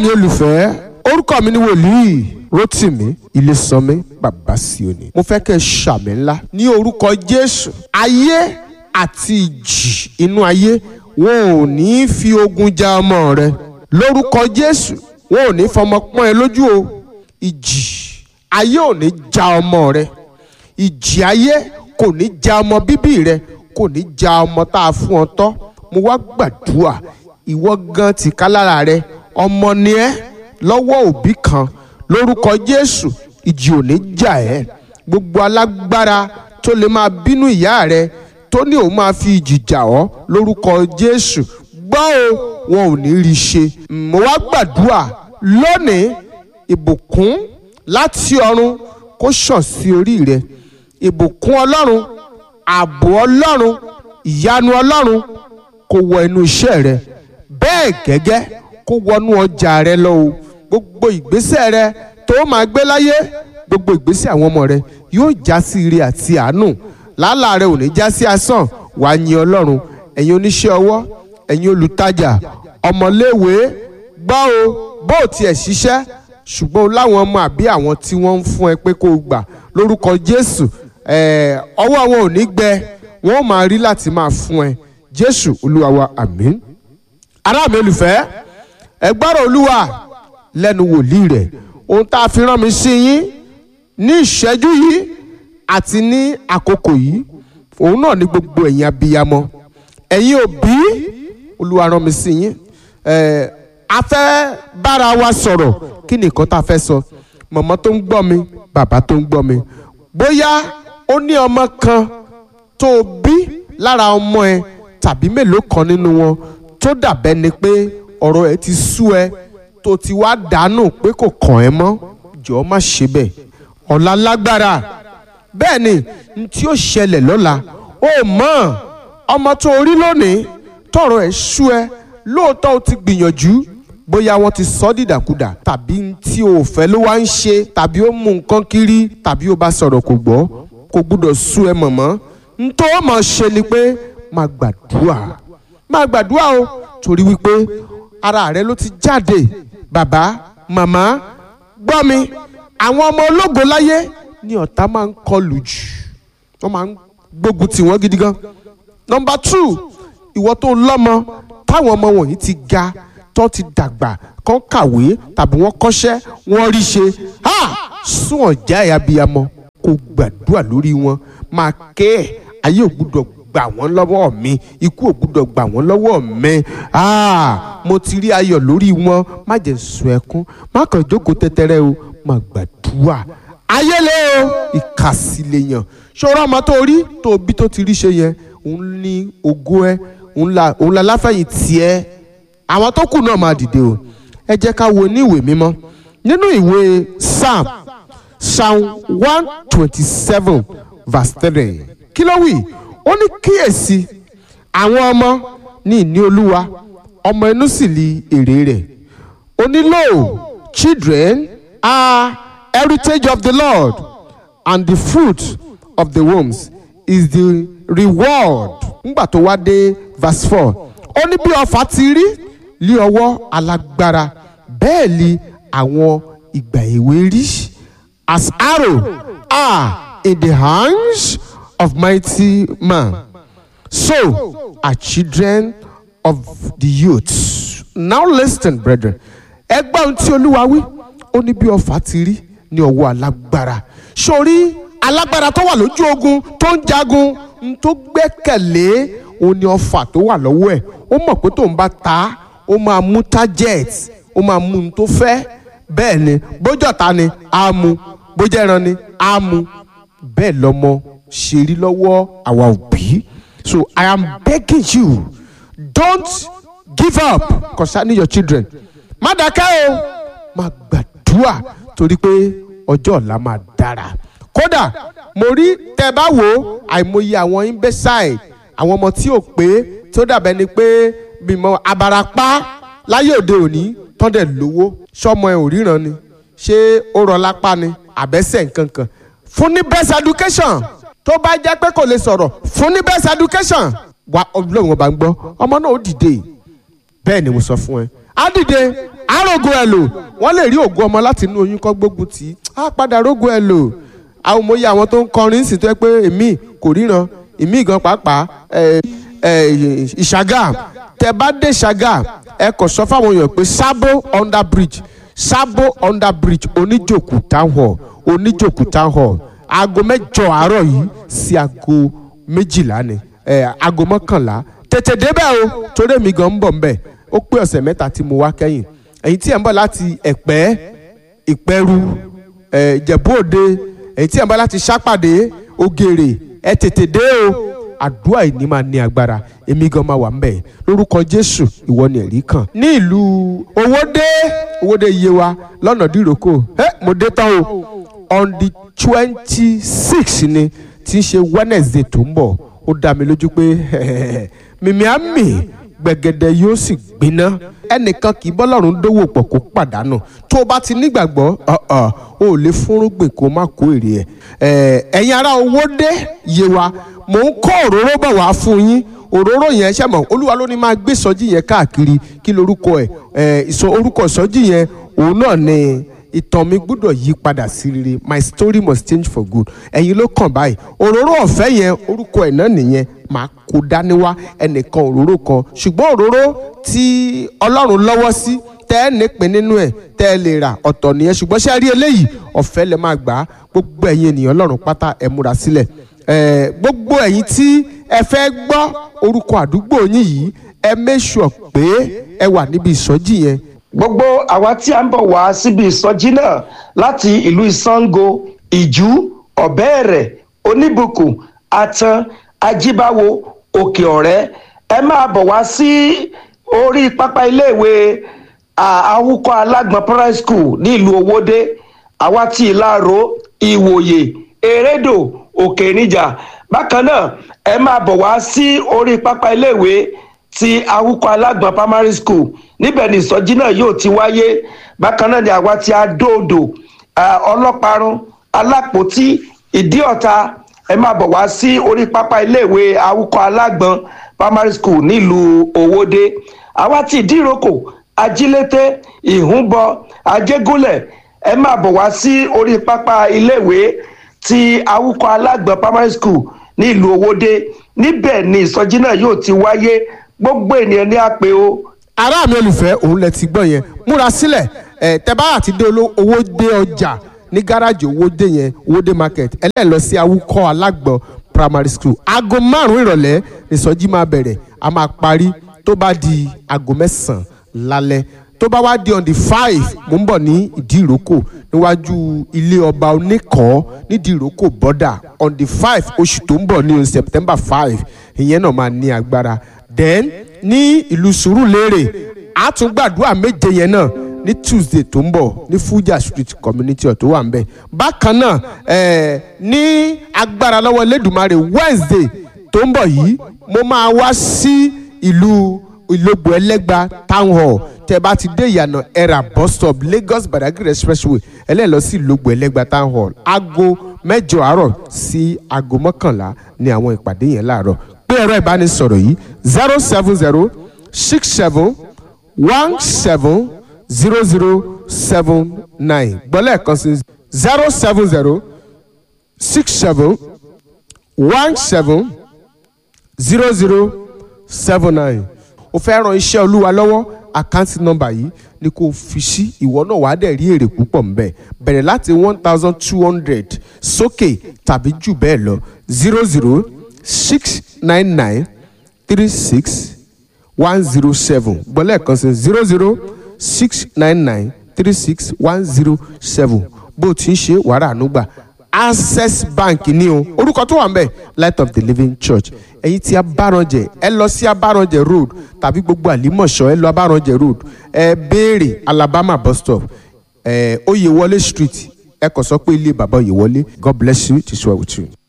mi olùfẹ́ orúkọ mi ni wòlíì Rótìmí Ilésànmí bàbá Síónì mo fẹ́ kẹ́ ẹ ṣàmì ńlá ní orúkọ Jésù ayé àti ìjì inú ayé wọn ò ní fi ogun ja ọmọ rẹ lórúkọ Jésù wọn ò ní fọmọ pọ́n ẹ lójú o ìjì ayé ò ní ja ọmọ rẹ ìjì ayé kò ní ja ọmọ bíbí rẹ kò ní ja ọmọ tá a fún ọ tọ́ mo wá gbàdúrà ìwọ gan tìka lára rẹ ọmọ ni ẹ lọ́wọ́ òbí kan lórúkọ Jésù ìjì ò ní jà ẹ́ gbogbo alágbára tó lè máa bínú ìyá rẹ tó ní òun máa fi ìjì jà ọ́ lórúkọ Jésù gbọ́ o wọn ò ní rí i ṣe mo wá gbàdúrà lónìí ìbùkún láti ọ̀run kó ṣàn sí orí rẹ ìbùkún Ọlọ́run ààbò Ọlọ́run ìyanu Ọlọ́run kó wọ inú iṣẹ́ rẹ bẹ́ẹ̀ gẹ́gẹ́ kó wọnú ọjà rẹ lọ o gbogbo ìgbésẹ̀ rẹ tó máa gbé láyé gbogbo ìgbésẹ̀ àwọn ọmọ rẹ yóò já sí ire àti àánú làálàá rẹ ò ní já sí asán wàá yin Ọlọ́run ẹ̀yin oníṣẹ́ ọwọ́ ẹ̀yin olùtajà ọmọléèwé gbọ́ o bó o tiẹ̀ ṣiṣẹ́ ṣùgbọ́n o láwọn ọmọ àbí àwọn tí wọ́n ń fún ẹ pé kó o gbà lórúkọ Jésù ọwọ́ wọn ò ní gbẹ wọn ò máa rí láti máa fún ẹ Jésù Olúwa wa àmín ará mi olùfẹ́ ẹ gbọ́rọ̀ Olúwa lẹ́nu wòlíì rẹ̀ ohun tá a fi rán mi sí yín ní ìṣẹ́jú yìí àti ní àkókò yìí òun náà ní gbogbo ẹ̀yin abiyamọ ẹ̀yin òbí Olúwa rán mi sí yín a fẹ́ bára wa sọ̀rọ̀ kí ni nǹkan tá a fẹ́ sọ mọ̀mọ́ tó ń gbọ́ mi bàbá tó ń gbọ́ mi bóyá ó ní ọmọ kan tó o bí lára ọmọ ẹ tàbí mélòó kan nínú wọn tó dàbẹ́ ni pé ọ̀rọ̀ ẹ ti sú ẹ tó ti wá dànù pé kò kàn ẹ́ mọ́ jọ̀ọ́ má ṣe bẹ́ẹ̀ ọ̀la lágbára bẹ́ẹ̀ ni n tí ó ṣẹlẹ̀ lọ́la ó mọ̀ ọmọ tó rí lónìí tọ̀rọ̀ ẹ̀ sú ẹ lóòótọ́ ó ti gbìyànjú bóyá wọ́n ti sọ dìdàkudà tàbí tí o fẹ́ ló wá ń ṣe tàbí ó mú nǹkan kiri tàbí ó bá sọ̀rọ̀ kò gbọ́ kò gbúdọ̀ sú ẹ mọ̀mọ́ n tó mọ̀ ṣe ni pé máa gbàdúrà máa gbàdúrà o torí wípé ara rẹ ló ti jáde bàbá màmá gbọ́ mi àwọn ọmọ ológo láyé ni ọ̀tá máa ń kọlù jù wọ́n máa ń gbógun tì wọ́n gidi gan. nọmba two ìwọ tó lọ́mọ táwọn ọmọ wọ̀nyí ti ga tó ti dàgbà kán kàwé tàbí wọ́n kọ́ṣẹ́ wọ́n rí ṣe ha sún ọ̀já ẹ̀ abiyamọ kó gbàdúrà lórí wọn máa ké ẹ̀ ayé ò gbúdọ̀ gbà wọ́n lọ́wọ́ mi ikú ò gbúdọ̀ gbà wọ́n lọ́wọ́ mi mo ti rí ayọ̀ lórí wọn má jẹ́ sun ẹkún má kàn jókòó tẹ́tẹ́rẹ́ o má gbàdúrà ayélé o ìkàsílẹ̀ yàn ṣọ́ra ọmọ tó rí tó bí tó ti rí ṣe yẹn òun ní ògo ẹ òun la láfẹ̀yìn tiẹ̀ àwọn tó kù náà máa dìde o ẹ jẹ́ ká wo ní ìwé mímọ́ nínú ìwé psalm psalm one twenty seven verse three kí ló wí ó ní kíyèsí àwọn ọmọ ní ìní olúwa ọmọ inú sì li èrè rẹ̀ ó ní lo children are heritage of the Lord and the fruit of the wombs is the reward ngbà tó wá dé verse four ó ní bí ọfà ti rí lé ọwọ́ alágbára bẹ́ẹ̀ ni àwọn ìgbà èwe rí as arrow are in the hands of mighty man so are children of the youth now listen brethren ẹgbẹ́ ohun tí olúwa wí ó ní bí ọfà ti rí ní ọwọ́ alágbára sórí alágbára tó wà lójú ogun tó ń jagun n tó gbẹ́kẹ̀lé òun ni ọfà tó wà lọ́wọ́ ẹ̀ ó mọ̀ pé tóun bá ta ó máa mú target ó máa mú un tó fẹ́ bẹ́ẹ̀ ni bójú ọ̀tá ni á mú bójú ẹran ni á mú bẹ́ẹ̀ lọ́mọ ṣe rí lọ́wọ́ àwa òbí so I am begging you don't give up concerning your children má dákẹ́ o má gbàdúrà torí pé ọjọ́ ọ̀la máa dára kódà mo rí tẹ́ bá wò ó àìmọye àwọn imbecile àwọn ọmọ tí ò pé tó dàbẹ́ ni pé bímọ abarapá láyé òde òní tọ́dẹ̀ lówó sọmọ ẹ ò ríran ni ṣé ó rọ lápá ni àbẹ́sẹ̀ nǹkan kan fún ní best education tó bá jẹ́ pé kò lè sọ̀rọ̀ fún ní best education wa ọlọ́run ọba ń gbọ́ ọmọ náà ó dìde bẹ́ẹ̀ ni mo sọ fún ẹ á dìde àrògò ẹ̀ lò wọ́n lè rí ògo ọmọ láti inú oyún kọ́ gbógun tì í á padà rógo ẹ̀ lò àwọn òmòye àwọn tó ń kọrin sì tó yẹ pé èmi kò ríran èmi gan pàápàá ẹ ẹ ìṣàgà tẹ bá dé ìṣàgà ẹ kò sọ fáwọn èèyàn pé sábó under bridge sábó under bridge oníjòkú town hall oníjòkú town hall aago mẹ́jọ àárọ̀ yìí sí aago méjìlá ni ẹ aago mọ́kànlá tètè débẹ̀ o torí èmi gan ń bọ̀ ńbẹ̀ ó pé ọ̀sẹ̀ mẹ́ta tí mo wá kẹ́yìn ẹ̀yin tí ẹ̀ ń bọ̀ láti ẹ̀pẹ́ ìpẹ́rù ẹ̀ ìjẹ̀bú òde ẹ̀yin tí ẹ̀ ń bọ̀ láti sápàdé ògèrè ẹ̀ tètè dé o àdúrà yìí ní máa ní agbára èmi gan máa wà ń bẹ̀ lórúkọ jésù ìwọ ni ẹ̀rí kan ní ìlú owódé owódé yewa lọ́nà dìrókò ẹ mo dé tán o on the twenty six ni tí ń ṣe wednesday tó ń bọ̀ ó dá mi lójú pé mímí á mì gbẹ̀gẹ̀dẹ̀ yóò sì gbiná ẹnìkan kì í bọ́lọ́run dówó pọ̀ kó pàdánù tó o bá ti nígbàgbọ́ o ò lè fúnrúgbìn kó má kó èrè ẹ̀ ẹ̀yin ará owó dé yé wa mò ń kó òróró bọ̀ wá fún yín òróró yẹn ṣe mọ̀ olúwa ló ní máa gbé ìsọjí yẹn káàkiri kí lorúkọ ẹ̀ ìsọ orúkọ ìsọjí yẹn òun náà ni ìtàn mi gbọ́dọ̀ yí padà sí rere my story must change for good ẹ̀yin ló kàn báyìí òróró ọ̀fẹ́ yẹn orúkọ ẹ̀ náà nìyẹn máa kó dání wá ẹnìkan òróró kan ṣùgbọ́n òróró tí ọlọ́run lọ́wọ́ sí tẹ́ ẹ nípìn nínú ẹ̀ tẹ́ ẹ lè rà ọ̀tọ̀ nìyẹn ṣùgbọ́n ṣé ẹ rí eléyìí ọ̀fẹ́ lẹ máa gbà á gbogbo ẹ̀yin ènìyàn ọlọ́run pátá ẹ múra sílẹ̀ gbogbo ẹ̀yin tí ẹ fẹ́ gbọ́ orúkọ àdúgbò yín yìí ẹ make sure pé ẹ wà níbi ìsọjí yẹn gbogbo àwa tí a ń bọ̀ wá síbi ìsọjí náà láti ìlú ìsango ìjú ọ̀bẹ́ẹ̀rẹ̀ oníbùkún atan ajíbáwo òkè ọ̀rẹ́ ẹ máa bọ̀ wá sí orí pápá iléèwé àwùkọ alágbọ̀n primary school ní ìlú owódé àwa tí ìlàró ìwòye erédò òkè níjà bákan náà ẹ máa bọ̀ wá sí orí pápá iléèwé ti awúkọ alágbọ̀n primary school níbẹ̀ ni ìsọjí náà yóò ti wáyé bákan náà ni àwa ti adóodò ọlọ́parun alápòtí ìdíọ̀ta ẹ máa bọ̀ wá sí orí pápá iléèwé awúkọ alágbọ̀n primary school nílùú òwòde àwa ti ìdíròkò ajílété ìhúnbọ ajégúnlẹ̀ ẹ máa bọ̀ wá sí orí pápá iléèwé ti awúkọ alágbọ̀n primary school nílùú òwòde níbẹ̀ ni ìsọjí náà yóò ti wáyé gbogbo ènìyàn ní àpè o. ará mi olùfẹ́ òun lẹ ti gbọ́ yẹn múra sílẹ̀ ẹ̀ tẹ́bá àti dé owó dé ọjà ní gáràjì owó dé yẹn owó dé market ẹlẹ́ẹ̀ lọ sí awúkọ́ alágbọ̀n primary school aago márùn-ún ìrọ̀lẹ́ ìsọjí máa bẹ̀rẹ̀ a máa parí tó bá di aago mẹ́sàn-án lálẹ́ tó bá wá di on the five mo ń bọ̀ ní ìdí ìrókò níwájú ilé ọba oníkọ̀ọ́ nídìí ìrókò bọ́dà on the five oṣù tó ń bọ̀ ní september five ìyẹn náà máa ní agbára then ní ìlú sùúrùlérè a tún gbàdúrà méje yẹn náà ní tuesday tó ń bọ̀ ní fuja street community ọ̀ tó wà ń bẹ̀ bákan náà eh, ní agbára lọ́wọ́ lẹ́dùnmarè wednesday tó ń bọ̀ yìí mo máa wá sí ìlú ìlógbò ẹlẹ́gba town hall tẹ bá ti dé ìyànà ẹ̀rà bus stop lagos badagry expressway ẹlẹ́yìn lọ sí ìlógbò ẹlẹ́gba town hall aago mẹ́jọ àárọ̀ sí aago mọ́kànlá ní àwọn ìpàdé yẹn láàárọ̀ pé ẹ̀rọ ìbánisọ̀rọ̀ yìí zero seven zero six seven one seven zero zero seven nine gbọ́lẹ̀ kan sí zero seven zero six seven one seven zero zero seven nine o fẹ́ ran iṣẹ́ olúwa lọ́wọ́ àkáǹtì nọ́mbà yìí ni kò fi sí ìwọ náà wàá dẹ̀ rí èrè púpọ̀ ńbẹ̀ bẹ̀rẹ̀ láti one thousand two hundred sókè tàbí jù bẹ́ẹ̀ lọ zero zero six nine nine three six one zero seven gbọ́lẹ̀ kan sí zero zero six nine nine three six one zero seven bó o ti ń ṣe wàrà ànúgbà access bank ni o orúkọ tó wà ń bẹ̀ light of the living church ẹ̀yin tí abáranjẹ ẹ lọ sí abáranjẹ road tàbí gbogbo àlímọ̀ṣọ́ ẹ lọ abáranjẹ road ẹ béèrè alabama bus stop ẹ oyèwọlé street ẹ kàn sọ pé ilé bàbá oyèwọlé god bless you it is well with you.